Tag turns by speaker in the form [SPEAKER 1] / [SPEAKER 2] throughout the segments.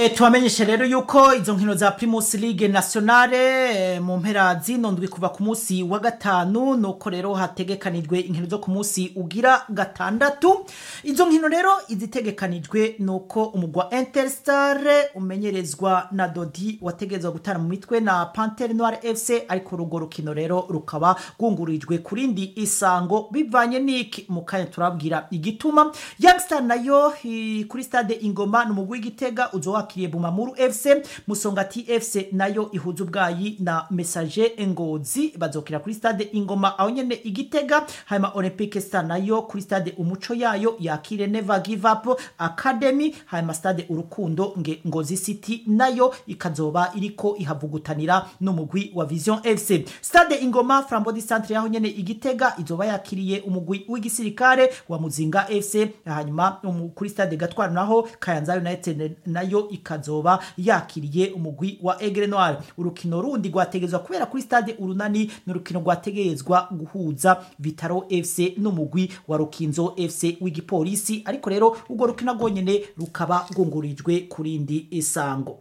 [SPEAKER 1] E, tubamenyeshe rero yuko izo nkino za Primus League Nationale e, mu mpera zino ndwi kuva ku munsi wa gatanu nuko rero hategekanijwe inkino zo ku munsi ugira gatandatu izo nkino rero izitegekanijwe nuko umugwa Interstar umenyerezwa na Dodi wategezwa gutana mu mitwe na Panthère Noire FC ariko rugo rukino rero rukaba rwungurijwe kurindi isango bivanye niki mu kanya turabwira igituma Youngstar nayo hi- kuri stade Ingoma n'umugwi w'Igitega uzowakiriye Bumamuru FC Musongati FC nayo ihuza ubwayi na Messager Ngozi bazokira kuri stade Ingoma aho nyene Igitega hanyuma Olympique Star nayo kuri stade Umuco yayo yakire Never Give Up Academy hanyuma stade Urukundo nge Ngozi City nayo ikazoba iriko ihavugutanira n'umugwi wa Vision FC stade Ingoma Frambodi Centre yaho nyene Igitega izoba yakiriye umugwi w'igisirikare wa Muzinga FC hanyuma umu- kuri stade Gatwara naho Kayanza United nayo ikazoba yakiriye umugwi wa Aigle Noir urukino rundi rwategezwa kubera kuri stade Urunani n'urukino rwategezwa guhuza Vitaro FC n'umugwi wa Rukinzo FC w'igipolisi ariko rero urwo rukino rwonyene rukaba rwungurijwe kurindi isango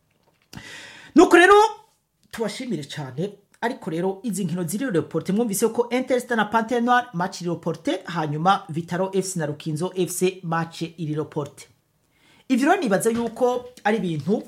[SPEAKER 1] nuko rero tubashimire cyane ariko rero izi nkino ziri reporte mwumvise ko Interstar na Panthère Noire match iri reporte hanyuma Vitaro FC na Rukinzo FC match iri reporte ivyo rero nibaza yuko ari ibintu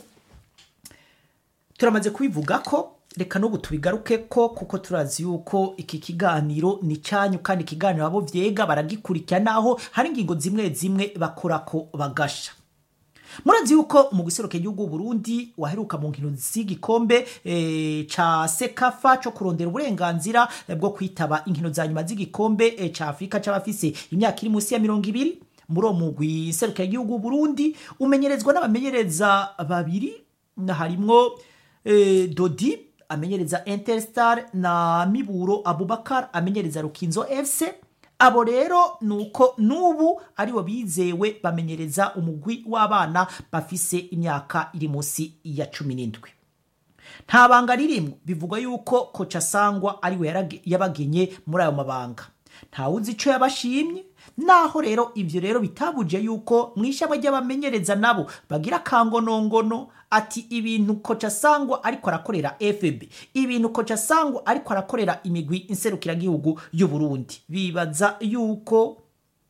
[SPEAKER 1] turamaze kubivuga ko reka n'ubu tubigaruke ko kuko turazi yuko iki kiganiro ni cyanyu kandi ikiganiro abo vyega baragikurikira naho hari ingingo zimwe zimwe bakora ko bagasha murazi yuko umuguseruke igihugu Burundi waheruka mu nkino z'igikombe e, ca sekafa co kurondera uburenganzira eh, bwo kwitaba inkino za nyuma z'igikombe e, ca Afrika c'abafise imyaka iri munsi ya mirongo ibiri muri uwo mugwi seruka igihugu Burundi umenyerezwa n'abamenyereza babiri na harimwo e, Dodi amenyereza Interstar na Miburo Abubakar amenyereza Rukinzo FC abo rero nuko nubu aribo bizewe bamenyereza umugwi w'abana bafise imyaka iri munsi ya cumi n'indwi nta banga ririmwo bivugwa yuko koca sangwa ariwe yarage- yabagenye muri ayo mabanga ntawuzi ico yabashimye naho rero ivyo rero bitabuje yuko mw'ishamba ry'abamenyereza nabo bagira akangonongono ati ibintu koca sangwa ariko arakorera fb ibintu koca sangwa ariko arakorera imigwi inserukiragihugu y'u Burundi bibaza yuko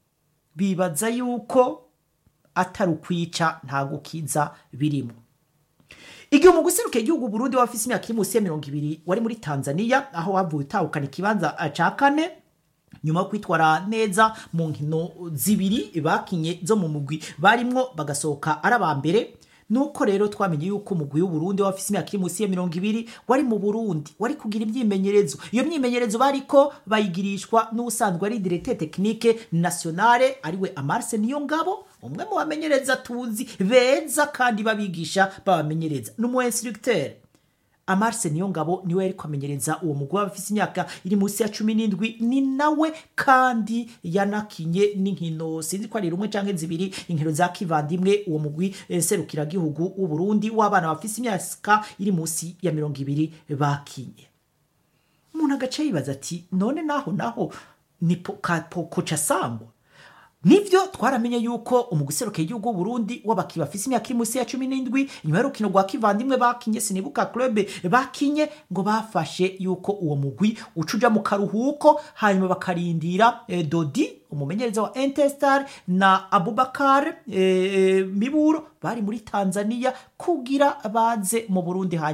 [SPEAKER 1] bibaza yuko atari ukwica nta gukiza birimo igihe umugwi userukiye igihugu Burundi wafise imyaka iri munsi ya mirongo ibiri wari muri Tanzania aho wavuye utahukana ikibanza ca kane nyuma yo kwitwara neza mu nkino zibiri bakinye zo mu mugwi barimwo bagasohoka ari aba mbere nuko rero twamenye yuko umugwi w'uburundi wafise imyaka iri munsi ya mirongo ibiri wari mu burundi wari kugira imyimenyerezo iyo myimenyerezo bariko bayigirishwa n'ubusanzwe ari directeur technique nationale ariwe amarse niyo ngabo umwe mu bamenyereza tuzi beza kandi babigisha babamenyereza n'umu instructeur amarse niyo ngabo niwe yari kwamenyereza uwo mugwi w'abafise imyaka iri munsi ya cumi n'indwi ni nawe kandi yanakinye n'inkino sinzi ko ari rumwe canke zibiri inkino za kivandimwe uwo mugwi eh, serukiragihugu w'uburundi w'abana bafise imyaka iri munsi ya mirongo ibiri bakinye umuntu agace yibaza ati none naho naho ni po- ka- po- koca sangwa nivyo twaramenye yuko umuguseruka igihugu Burundi w'abaki bafise imyaka iri munsi ya cumi n'indwi nyuma y'urukino rwa kivandimwe bakinye sinibuka club bakinye ngo bafashe yuko uwo mugwi uca uja mu karuhuko hanyuma bakarindira eh, Dodi umumenyereza wa Interstar na Abubakar eh, Miburo bari muri Tanzania kugira baze mu Burundi hanyuma